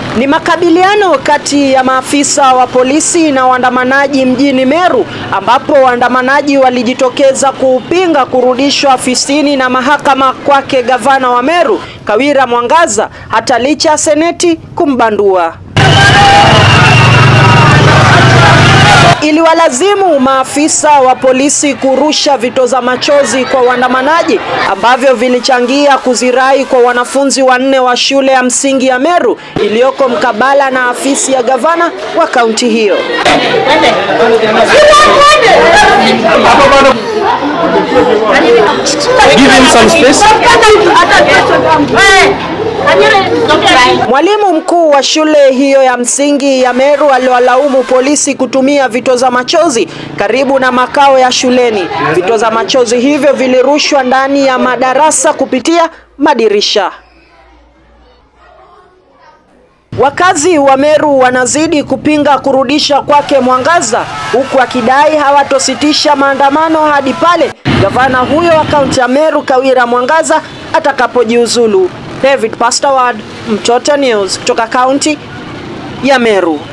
Ni makabiliano kati ya maafisa wa polisi na waandamanaji mjini Meru ambapo waandamanaji walijitokeza kuupinga kurudishwa afisini na mahakama kwake gavana wa Meru Kawira Mwangaza hata licha ya seneti kumbandua. Iliwalazimu maafisa wa polisi kurusha vitoza machozi kwa waandamanaji ambavyo vilichangia kuzirai kwa wanafunzi wanne wa shule ya msingi ya Meru iliyoko mkabala na afisi ya gavana wa kaunti hiyo. Give him some space. Mwalimu mkuu wa shule hiyo ya msingi ya Meru aliwalaumu polisi kutumia vitoza machozi karibu na makao ya shuleni. Vitoza machozi hivyo vilirushwa ndani ya madarasa kupitia madirisha. Wakazi wa Meru wanazidi kupinga kurudisha kwake Mwangaza huku akidai hawatositisha maandamano hadi pale gavana huyo wa kaunti ya Meru Kawira Mwangaza atakapojiuzulu. David Pastaward, Mtoto News kutoka kaunti ya Meru.